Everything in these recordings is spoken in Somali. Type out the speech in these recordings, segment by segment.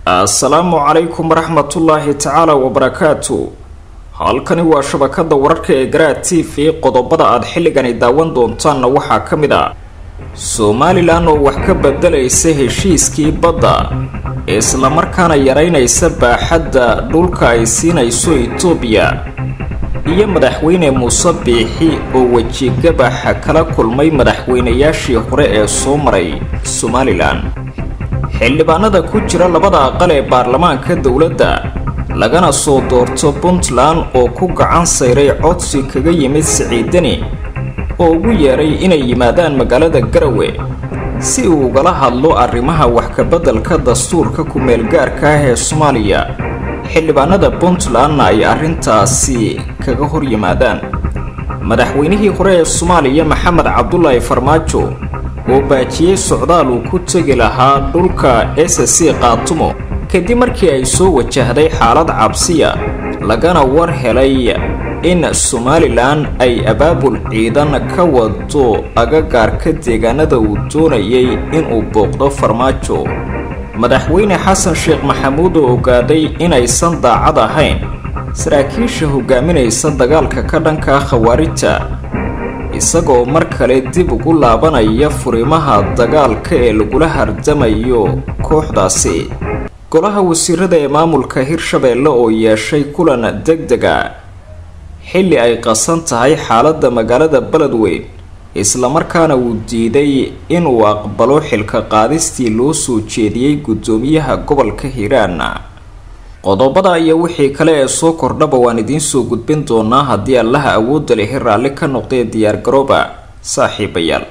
assalaamu calaykum waraxmatullaahi tacaala wabarakaatu halkani waa shabakada wararka ee garaad t v qodobada aad xilligani daawan doontaanna waxaa ka mid ah somalilan oo wax ka bedelaysa heshiiskii badda islamarkaana yaraynaysa baaxadda dhulka ay siinayso itoobiya iyo madaxweyne muuse biixi oo wejigabaxa kala kulmay madaxweynayaashii hore ee soo maray somalilan xildhibaanada ku jira labada aqal ee baarlamaanka dowladda lagana soo doorto puntland oo ku gacan sayray codsi kaga yimid siciidani oo ugu yeedhay inay yimaadaan magaalada garawe si uu ugala hadlo arrimaha wax kabeddelka dastuurka ku-meelgaarka ah ee soomaaliya xildhibaanada puntlandna ay arrintaasi kaga hor yimaadaan madaxweynihii hore ee soomaaliya maxamed cabdulaahi farmaajo oo baajiyey socdaal uu ku tegi lahaa dhulka s c qaatumo kadib markii ay soo wajahday xaalad cabsiya lagana war helay in somalilan ay abaabul ciidan ka wado agagaarka deegaanada uu doonayay inuu booqdo farmaajo madaxweyne xasan sheekh maxamuud oo ogaaday inaysan daacad ahayn saraakiisha hogaaminaysa dagaalka ka dhanka khawaarijta isagoo mar kale dib ugu laabanaya furimaha dagaalka ee lagula hardamayo kooxdaasi golaha wasiirada ee maamulka hirshabeelle oo yeeshay kulan deg dega xilli ay qasan tahay xaaladda magaalada beledweyn islamarkaana uu diiday inuu aqbalo xilka qaadistii loo soo jeediyey guddoomiyaha gobolka hiiraan qodobada iyo wixii kale ee soo kordhaba waan idiin soo gudbin doonaa haddii allaha awoodda lehi raalli ka noqdee diyaargarooba saaxiibayaal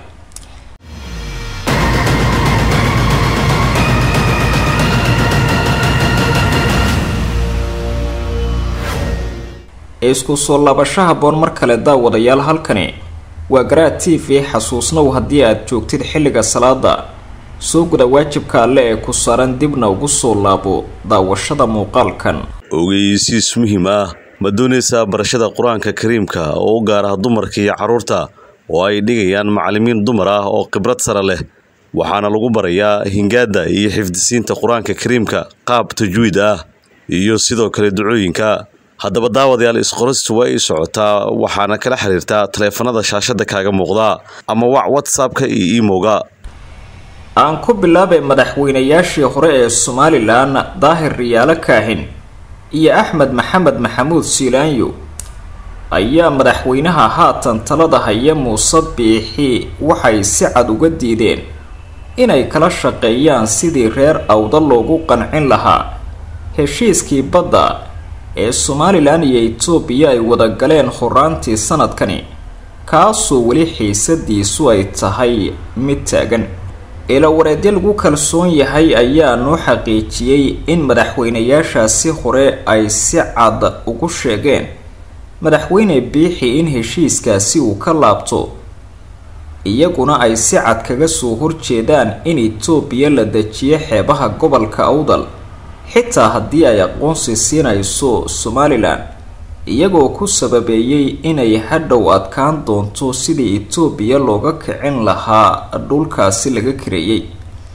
isku soo laabasho haboon mar kale daawadayaal halkani waa garaad t v xasuusnow haddii aad joogtid xilliga salaada soo guda waajibka alle ee ku saaran dibna ugu soo laabo daawashada muuqaalkan ogeysiis muhiim ah ma doonaysaa barashada qur-aanka kariimka oo u gaar ah dumarka iyo carruurta oo ay dhigayaan macallimiin dumar ah oo khibrad sare leh waxaana lagu barayaa hingaadda iyo xifdisiinta qur-aanka kariimka qaab tajwiid ah iyo sidoo kale ducooyinka haddaba daawadayaal isqoristu waa ii socotaa waxaana kala xiriirtaa taleefanada shaashada kaaga muuqda ama wac whatsappka iyo imowga aan ku bilaabay madaxweynayaashii hore ee somalilan daahir riyaalo kaahin iyo axmed maxamed maxamuud siilaanyo ayaa madaxweynaha haatan talada haya muuse biixi waxay si cad uga diideen inay kala shaqeeyaan sidii reer awda loogu qancin lahaa heshiiskii badda ee somalilan iyo itoobiya ay wada galeen horaantii sanadkani kaasoo weli xiisadiisu ay tahay mid taagan ilawareedyo lagu kalsoon yahay ayaa noo xaqiijiyey in madaxweynayaashaasi hore ay si cad ugu sheegeen madaxweyne biixi in heshiiskaasi uu ka laabto iyaguna ay si cad kaga soo horjeedaan in itoobiya la dejiyo xeebaha gobolka awdal xitaa haddii ay aqoonsi siinayso somalilan iyagoo ku sababeeyey inay hadhow adkaan doonto sidii itoobiya looga kicin lahaa dhulkaasi laga kareeyey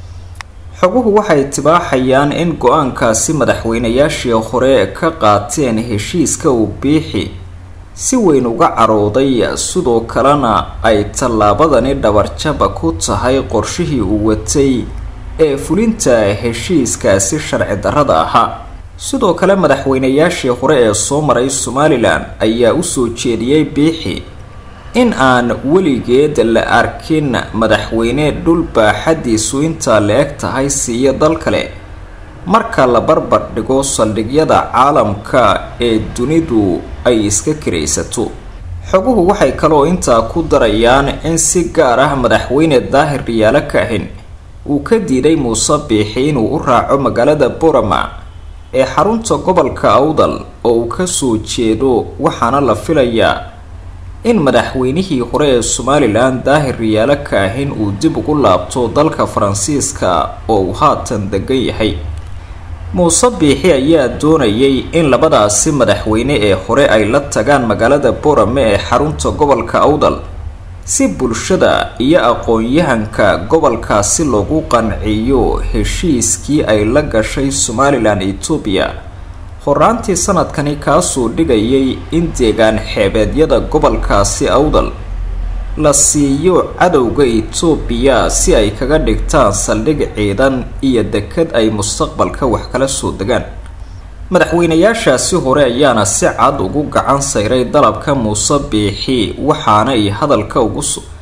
xoguhu waxay tibaaxayaan in go-aankaasi madaxweynayaashii hore ka qaateen heshiiska uu biixi si weyn uga carooday sidoo kalena ay tallaabadani dhabarjaba ku tahay qorshihii uu watay ee fulinta heshiiskaasi sharci darrada ahaa sidoo kale madaxweynayaashii hore ee soo maray somalilan ayaa usoo jeediyey biixi in aan weligeed la arkin madaxweyne dhul baaxadiisu intaa la eg tahay siiyo dal kale marka la barbar dhigo saldhigyada caalamka ee dunidu ay iska karaysato xoguhu waxay kaloo intaa ku darayaan in si gaar ah madaxweyne daahir riyaalo kaahin uu ka diiday muuse biixi inuu u raaco magaalada borama ee xarunta gobolka awdal oo uu kasoo jeedo waxaana la filayaa in madaxweynihii hore ee somalilan daahir riyaalo kaahin uu dib ugu laabto dalka faransiiska oo uu haatan degan yahay muuse biixi ayaa doonayay in labadaasi madaxweyne ee hore ay la tagaan magaalada borame ee xarunta gobolka awdal si bulshada iyo aqoon-yahanka gobolkaasi loogu qanciyo heshiiskii ay la gashay somalilan etoobiya horaantii sanadkani kaasoo dhigayay in deegaan xeebeedyada gobolkaasi awdal la siiyo cadowga etoobiya si ay kaga dhigtaan saldhig ciidan iyo dekad ay mustaqbalka wax kala soo degaan madaxweynayaashaasi hore ayaana si cad ugu gacan sayray dalabka muuse biixi waxaanay hadalka ugu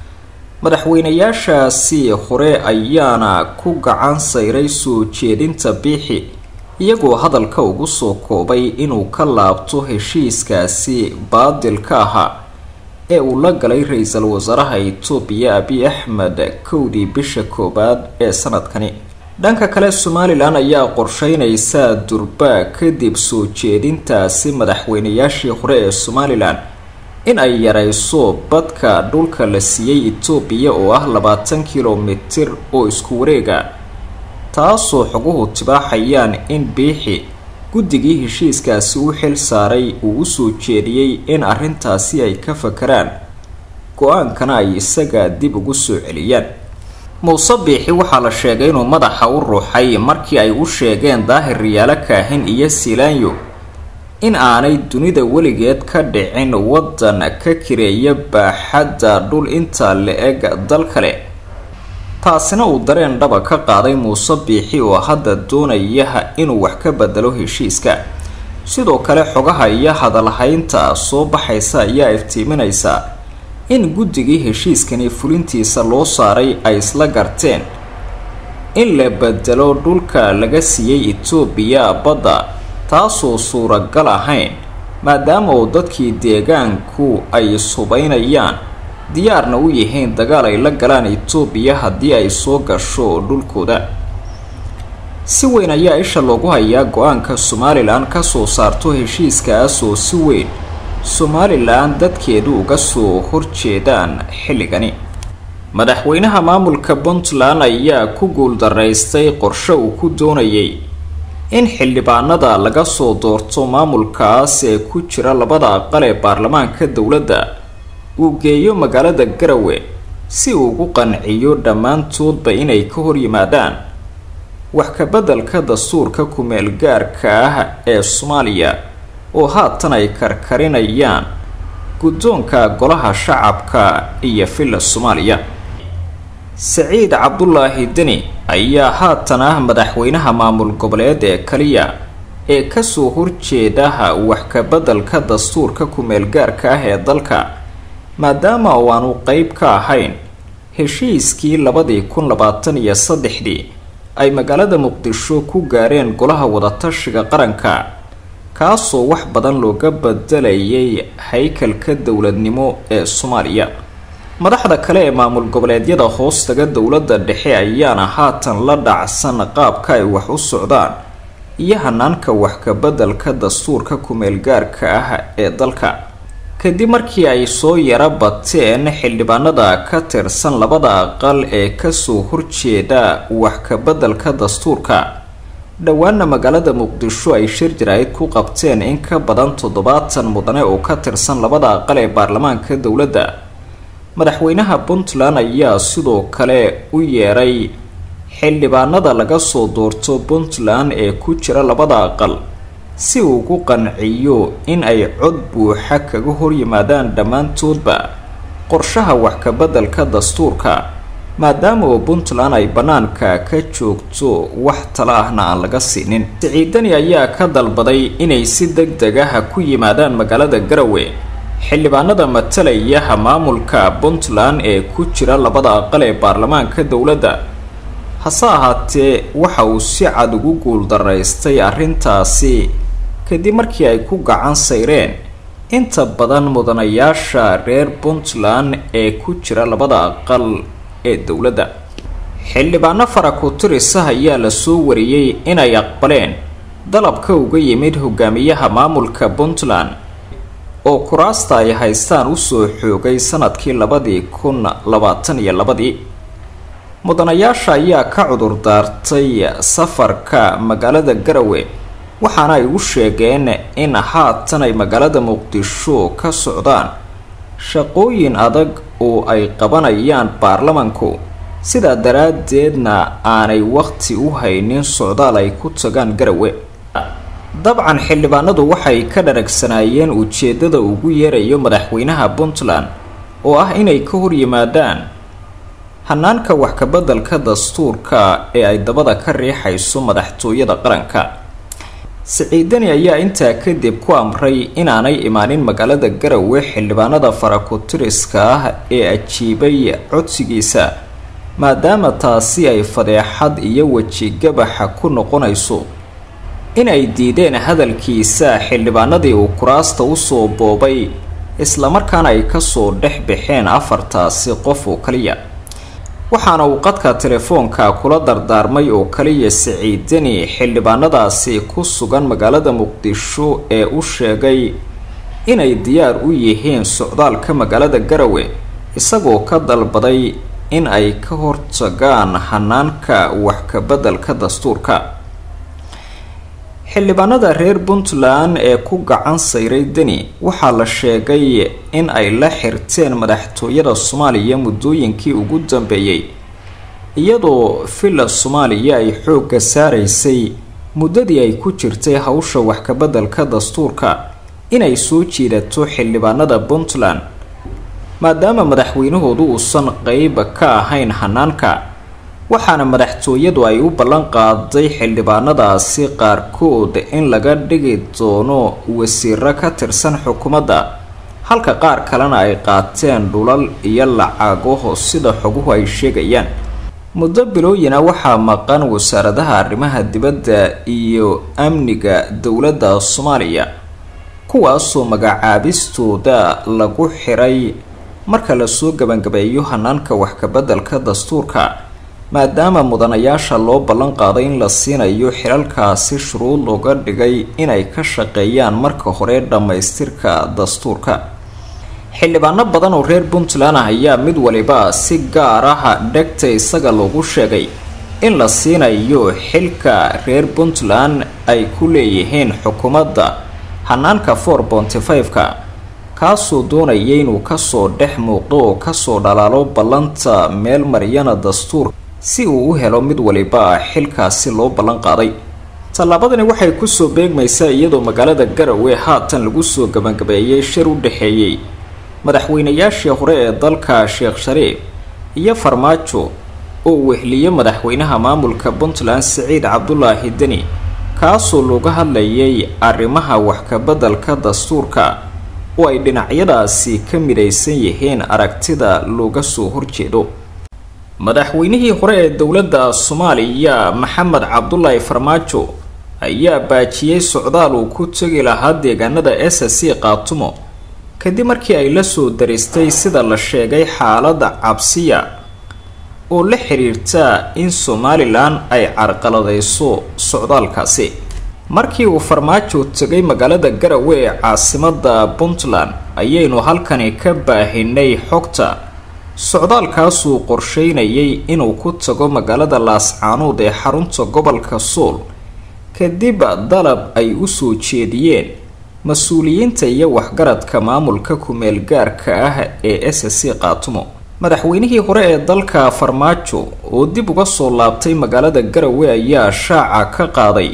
madaxweynayaashaasi hore ayaana ku gacan sayray soo jeedinta biixi iyagoo hadalka ugu soo koobay inuu ka laabto heshiiskaasi baadilka ahaa ee uu la galay ra-iisul wasaaraha etoobiya abiy axmed kowdii bisha koowaad ee sanadkani dhanka kale somalilan ayaa qorsheynaysa durba kadib soo jeedintaasi madaxweynayaashii hore ee somalilan in ay yareyso badka dhulka la siiyey etoobiya oo ah labaatan kilomitir oo isku wareega taasoo xoguhu tibaaxayaan in biixi guddigii heshiiskaasi u xil saaray uu usoo jeediyey in arrintaasi ay ka fakaraan go-aankana ay isaga dib ugu soo celiyaan muuse biixi waxaa la sheegay inuu madaxa u ruuxay markii ay u sheegeen daahir riyaalo kaahin iyo silaanyo in aanay dunida weligeed ka dhicin waddan ka kireeya baaxadda dhul intaa la-eg dal kale taasina uu dareen dhaba ka qaaday muuse biixi oo hadda doonaya inuu wax ka bedelo heshiiska sidoo kale xogaha iyo hadalhaynta soo baxaysa ayaa iftiiminaysa in guddigii heshiiskani fulintiisa loo saaray ay isla garteen in la bedelo dhulka laga siiyey etoobiya badda taasoo suuragal ahayn maadaama oo dadkii deegaanku ay subaynayaan diyaarna u yihiin dagaal ay la galaan etoobiya haddii ay soo gasho dhulkooda si weyn ayaa isha loogu hayaa go-aanka somalilan kasoo saarto heshiiskaas oo si weyn somalilan dadkeedu uga soo horjeedaan xilligani madaxweynaha maamulka puntland ayaa ku guuldaraystay qorshe uu ku doonayay in xildhibaanada laga soo doorto maamulkaas ee ku jira labada aqal ee baarlamaanka dowladda uu geeyo magaalada garawe si uu ugu qanciyo dhammaantoodba inay ka hor yimaadaan wax kabeddelka dastuurka ku-meel gaarka ah ee soomaaliya oo haatan ay karkarinayaan guddoonka golaha shacabka iyo villa soomaaliya saciid cabdulaahi deni ayaa haatan ah madaxweynaha maamul goboleed ee kaliya ee kasoo horjeedaha wax kabeddelka dastuurka ku-meel gaarka ah ee dalka maadaama oo aanu qeyb ka ahayn heshiiskii labadii kun labaatan iyo saddexdii ay magaalada muqdisho ku gaareen golaha wadatashiga qaranka kaasoo wax badan looga bedelayay haykalka dowladnimo ee soomaaliya madaxda kale ee maamul goboleedyada hoostaga dowladda dhexe ayaana haatan la dhacsan qaabka ay wax u socdaan iyo hanaanka wax kabeddelka dastuurka ku-meel gaarka ah ee dalka kadib markii ay soo yara bateen xildhibaanada ka tirsan labada aqal ee kasoo horjeeda wax kabeddelka dastuurka dhowaana magaalada muqdisho ay shir jaraa'id ku qabteen in ka badan toddobaatan mudane oo ka tirsan labada aqal ee baarlamaanka dowladda madaxweynaha puntland ayaa sidoo kale u yeeray xildhibaanada laga soo doorto puntland ee ku jira labada aqal si uu ugu qanciyo in ay cod buuxa kaga horyimaadaan dhammaantoodba qorshaha wax kabeddelka dastuurka maadaama oo puntland ay bannaanka ka joogto wax tala ahna aan laga siinin siciidani ayaa ka dalbaday inay si deg deg ah ku yimaadaan magaalada garawe xildhibaanada matalayaha maamulka puntland ee ku jira labada aqal ee baarlamaanka dowladda hase ahaatee waxa uu si cad ugu guuldaraystay arrintaasi kadib markii ay ku gacan sayreen inta badan mudanayaasha reer puntland ee ku jira labada aqal ee dowladda xildhibaano faraku-tirisah ayaa lasoo wariyey inay aqbaleen dalabka uga yimid hogaamiyaha maamulka puntland oo kuraasta ay haystaan usoo xoogay sanadkii labadii kun labaatan iyo labadii mudanayaasha ayaa ka cudur daartay safarka magaalada garawe waxaana ay u sheegeen in haatan ay magaalada muqdisho ka socdaan shaqooyin adag oo ay qabanayaan baarlamanku sidaa daraaddeedna aanay waqti u haynin socdaal ay ku tagaan garawe dabcan xildhibaanadu waxay ka dharagsanaayeen ujeeddada ugu yeerayo madaxweynaha puntland oo ah inay ka hor yimaadaan hanaanka wax kabeddelka dastuurka ee ay dabada ka riixayso madaxtooyada qaranka siciidani ayaa intaa kadib ku amray inaanay imaanin magaalada garawe xildhibaanada farakutiriska ah ee ajiibay codsigiisa maadaama taasi ay fadeexad iyo wejigabaxa ku noqonayso in ay diideen hadalkiisa xildhibaanadii uu kuraasta usoo boobay islamarkaana ay kasoo dhex baxeen afartaasi qof oo kaliya waxaana uu qadka telefoonka kula dardaarmay oo kaliya siciidani xildhibaanadaasi ku sugan magaalada muqdisho ee u sheegay inay diyaar u yihiin socdaalka magaalada garawe isagoo ka dalbaday in ay ka hortagaan hanaanka wax kabeddelka dastuurka xildhibaanada reer puntland ee ku gacan sayray deni waxaa la sheegay in ay la xirteen madaxtooyada soomaaliya muddooyinkii ugu dambeeyey iyadoo villa soomaaliya ay xoogga saaraysay muddadii ay ku jirtay hawsha wax kabeddelka dastuurka inay soo jiidato xildhibaanada puntland maadaama madaxweynahoodu uusan qeyb ka ahayn hanaanka waxaana madaxtooyadu ay u ballan qaaday xildhibaanadaasi qaarkood in laga dhigi doono wasiiro ka tirsan xukuumadda halka qaar kalena ay qaateen dhulal iyo lacago sida xoguhu ay sheegayaan muddo bilooyina waxaa maqan wasaaradaha arrimaha dibadda iyo amniga dowladda soomaaliya kuwaasoo magacaabistooda lagu xiray marka lasoo gebangabeeyo hanaanka wax kabeddelka dastuurka maadaama mudanayaasha loo ballan qaaday in la siinayo xilalkaasi shuruud looga dhigay inay ka shaqeeyaan marka hore dhammaystirka dastuurka xildhibaano badan oo reer puntland ah ayaa mid waliba si gaar ah dhegta isaga loogu sheegay in la siinayo xilka reer puntland ay ku leeyihiin xukuumadda hanaanka for bonty five-ka kaasoo doonaya inuu kasoo dhex muuqdo oo kasoo dhalaalo ballanta meel maryana dastuur si uu u helo mid waliba xilkaasi loo ballan qaaday tallaabadani waxay kusoo beegmaysaa iyadoo magaalada garawe haatan lagu soo gabagabeeyay shir u dhexeeyey madaxweynayaashii hore ee dalka sheekh shariif iyo farmaajo oo wehliye madaxweynaha maamulka puntland siciid cabdulaahi deni kaasoo looga hadlayay arrimaha wax kabeddelka dastuurka oo ay dhinacyadaasi ka midaysan yihiin aragtida looga soo horjeedo madaxweynihii hore ee dowladda soomaaliya maxamed cabdulaahi farmaajo ayaa baajiyey socdaal uu ku tegi lahaa deegaanada s c qaatumo kadib markii ay la soo daristay sida la sheegay xaalada cabsiya oo la xiriirta in somalilan ay carqaladayso socdaalkaasi markii uu farmaajo tegay magaalada garawe ee caasimada puntland ayaynu halkani ka baahinay xogta socdaalkaasuu qorsheynayay inuu ku tago magaalada laascaanood ee xarunta gobolka sool kadib dalab ay usoo jeediyeen mas-uuliyiinta iyo waxgaradka maamulka ku-meel gaarka ah ee s c qaatumo madaxweynihii hore ee dalka farmaajo oo dib uga soo laabtay magaalada garawe ayaa shaaca ka qaaday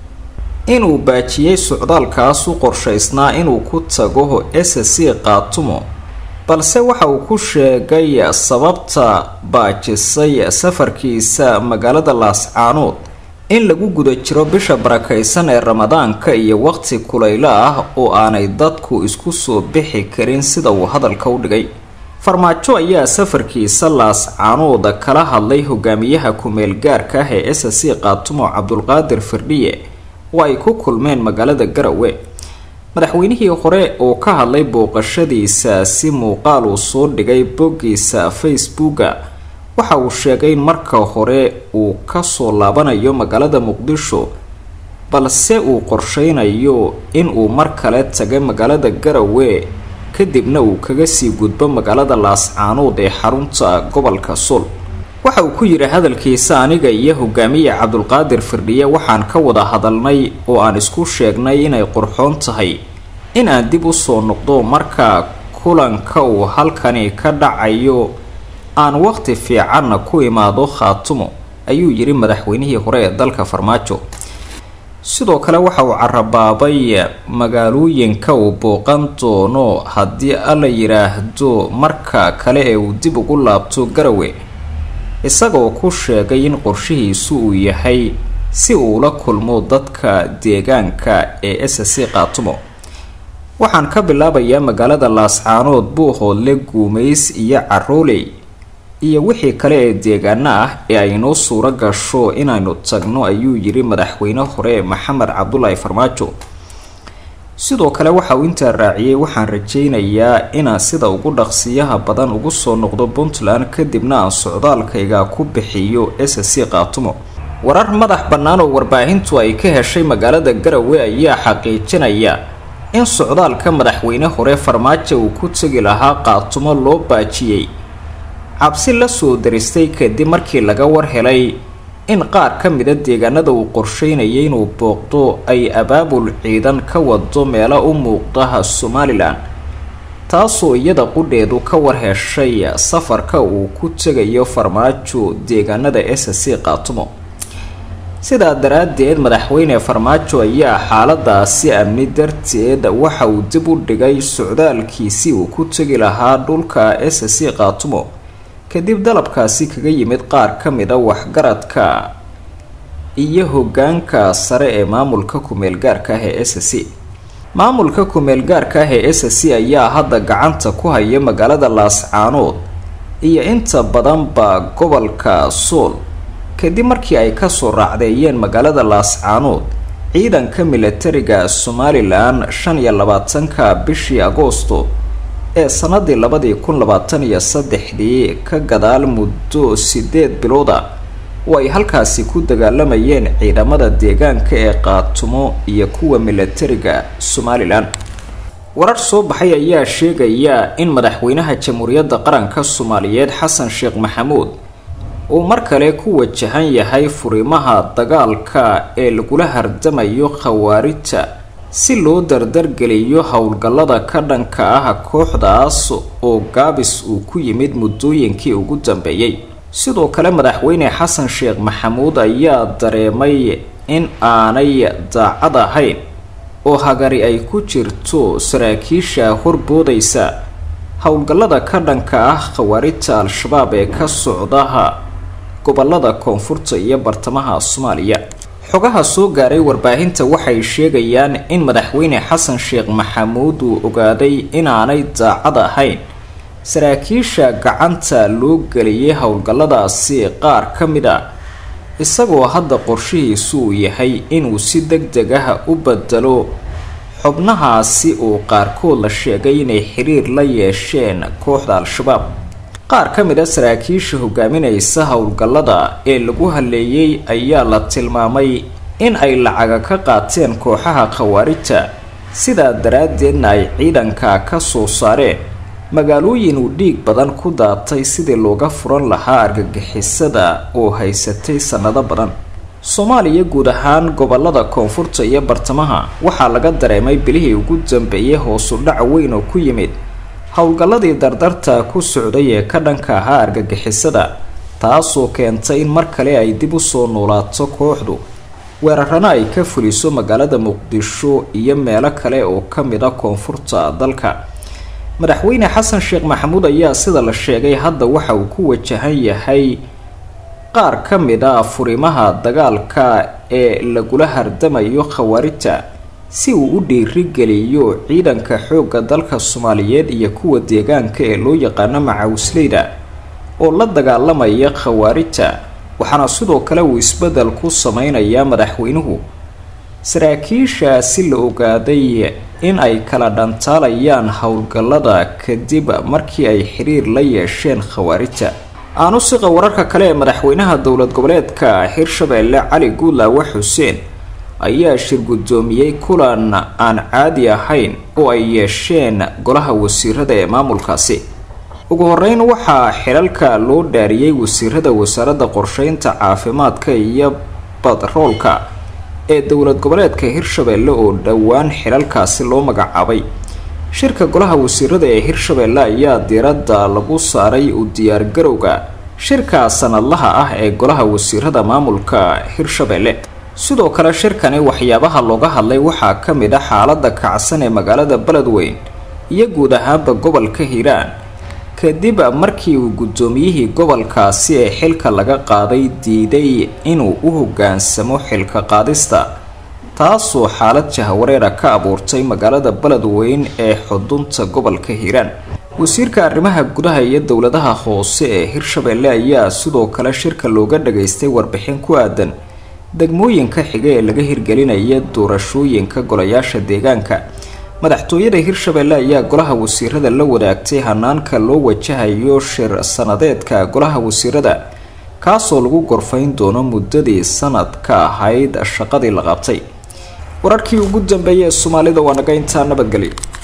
inuu baajiyey socdaalkaas u qorshaysnaa inuu ku tago s c qaatumo balse waxa uu ku sheegay sababta baajisay safarkiisa magaalada laascaanood in lagu guda jiro bisha barakaysan ee ramadaanka iyo waqti kulaylo ah oo aanay dadku isku soo bixi karin sida uu hadalka u dhigay farmaajo ayaa safarkiisa laascaanood kala hadlay hogaamiyaha ku-meel gaarka ah ee s c qaatumo cabdulqaadir firdhiye oo ay ku kulmeen magaalada garawe madaxweynihii hore oo ka hadlay booqashadiisa si muuqaal uu soo dhigay boggiisa facebooka waxa uu sheegay in marka hore uu kasoo laabanayo magaalada muqdisho balse uu qorsheynayo in uu mar kale taga magaalada garawe kadibna uu kaga sii gudbo magaalada laascaanood ee xarunta gobolka sool waxa uu ku yidhi hadalkiisa aniga iyo hogaamiye cabdulqaadir firdhiye waxaan ka wada hadalnay oo aan isku sheegnay inay qurxoon tahay in aan dib usoo noqdo marka kulanka uu halkani ka dhacayo aan waqti fiicanna ku imaado khaatumo ayuu yidhi madaxweynihii hore ee dalka farmaajo sidoo kale waxa uu carabaabay magaalooyinka uu booqan doono haddii alla yidhaahdo marka kale ee uu dib ugu laabto garawe isagoo ku sheegay in qorshihiisu uu yahay si uu la kulmo dadka deegaanka ee s c qaatumo waxaan ka bilaabayaa magaalada laascaanood buuhoodle guumays iyo carooley iyo wixii kale ee deegaano ah ee aynoo suuro gasho inaynu tagno ayuu yidhi madaxweyne hore maxamed cabdulaahi farmaajo sidoo kale waxa uu intaa raaciyey waxaan rajaynayaa inaan sida ugu dhaqsiyaha badan ugu soo noqdo puntland kadibna aan socdaalkayga ku bixiyo s c qaatumo warar madax bannaan oo warbaahintu ay ka heshay magaalada garawe ayaa xaqiijinaya in socdaalka madaxweyne hore farmaajo uu ku tegi lahaa qaatumo loo baajiyey cabsi la soo daristay kadib markii laga war helay in qaar ka mida deegaanada uu qorsheynayay inuu booqdo ay abaabul ciidan ka wado meelo u muuqda somalilan taasoo iyada qudheedu ka war heshay safarka uu ku tegayo farmaajo deegaanada s c qaatumo sidaa daraaddeed madaxweyne farmaajo ayaa xaaladaasi amni darteed waxa uu dib u dhigay socdaalkiisii uu ku tegi lahaa dhulka s c qaatumo kadib dalabkaasi kaga yimid qaar ka mida waxgaradka iyo hogaanka sare ee maamulka ku-meelgaarka ah ee s c maamulka ku-meelgaarka ah ee s c ayaa hadda gacanta ku haya magaalada laascaanood iyo inta badanba gobolka sool kadib markii ay kasoo raacdeeyeen magaalada laascaanood ciidanka milatariga somalilan shan iyo labaatanka bishii agoosto ee sanadii labadii kun labaatan iyo saddexdii ka gadaal muddo sideed bilooda oo ay halkaasi ku dagaalamayeen ciidamada deegaanka ee qaatumo iyo kuwa milatariga somalilan warar soo baxay ayaa sheegaya in madaxweynaha jamhuuriyadda qaranka soomaaliyeed xasan sheekh maxamuud uu mar kale ku wajahan yahay furimaha dagaalka ee lagula hardamayo khawaarijta si loo dardargeliyo howlgallada ka dhanka ah kooxdaas oo gaabis uu ku yimid muddooyinkii ugu dambeeyey sidoo kale madaxweyne xasan sheekh maxamuud ayaa dareemay in aanay daacad ahayn oo hagari ay ku jirto saraakiisha horboodaysa howlgallada ka dhanka ah khawaarijta al-shabaab ee ka socdaha gobolada koonfurta iyo bartamaha soomaaliya xogaha soo gaaray warbaahinta waxay sheegayaan in madaxweyne xasan sheekh maxamuud uu ogaaday inaanay daacad ahayn saraakiisha gacanta loo geliyay howlgalladaasi qaar ka mid a isagoo hadda qorshihiisu uu yahay inuu si deg deg ah u bedelo xubnahaasi oo qaarkood la sheegay inay xiriir la yeesheen kooxda al-shabaab qaar ka mid a saraakiisha hogaaminaysa howlgallada ee lagu haleeyey ayaa la tilmaamay in ay lacaga ka qaateen kooxaha khawaarijta sidaa daraaddeedna ay ciidanka ka soo saareen magaalooyin uu dhiig badan ku daatay sidii looga furan lahaa argagixisada oo haysatay sannado badan soomaaliya guud ahaan gobolada koonfurta iyo bartamaha waxaa laga dareemay bilihii ugu dambeeyay hoosu dhac weyn oo ku yimid howlgalladii dardarta ku socday ee ka dhanka ahaa argagixisada taasoo keentay in mar kale ay dib usoo noolaato kooxdu weerarana ay ka fuliso magaalada muqdisho iyo meelo kale oo ka mid a koonfurta dalka madaxweyne xasan sheekh maxamuud ayaa sida la sheegay hadda waxa uu ku wajahan yahay qaar ka mid a furimaha dagaalka ee lagula hardamayo khawaarijta si uu u dhiirigeliyo ciidanka xoogga dalka soomaaliyeed iyo kuwa deegaanka ee loo yaqaano macawisleyda oo la dagaalamaya khawaarijta waxaana sidoo kale uu isbeddel ku sameynayaa madaxweynuhu saraakiishaasi la ogaaday in ay kala dhantaalayaan howlgallada kadib markii ay xiriir la yeesheen khawaarijta aanu siqa wararka kale ee madaxweynaha dowlad goboleedka hirshabeelle cali guudlaawe xuseen ayaa shir guddoomiyey kulan aan caadi ahayn oo ay yeesheen golaha wasiirada ee maamulkaasi ugu horeyn waxaa xilalka loo dhaariyey wasiirada wasaaradda qorsheynta caafimaadka iyo badroolka ee dowlad goboleedka hirshabeelle oo dhowaan xilalkaasi loo magacaabay shirka golaha wasiirada ee hirshabeelle ayaa diiradda lagu saaray u diyaargarowga shirka sanadlaha ah ee golaha wasiirada maamulka hirshabeelle sidoo kale shirkani waxyaabaha looga hadlay waxaa ka mid ah xaalada kacsan ee magaalada beledweyn iyo guud ahaanba gobolka hiiraan kadib markii uu guddoomiyihii gobolkaasi ee xilka laga qaaday diiday inuu u hoggaansamo xilka qaadista taasoo xaalad jahwareera ka abuurtay magaalada beledweyn ee xudunta gobolka hiiraan wasiirka arrimaha gudaha iyo dowladaha hoose ee hirshabeelle ayaa sidoo kale shirka looga dhageystay warbixin ku aadan degmooyinka xiga ee laga hirgelinaya doorashooyinka golayaasha deegaanka madaxtooyada hirshabeelle ayaa golaha wasiirada la wadaagtay hanaanka loo wajahayo shir sanadeedka golaha wasiirada kaasoo lagu gorfayn doono muddadii sanadka ahayd shaqadii la qabtay wararkii ugu dambeeyay ee soomaalida waa naga intaa nabadgelyo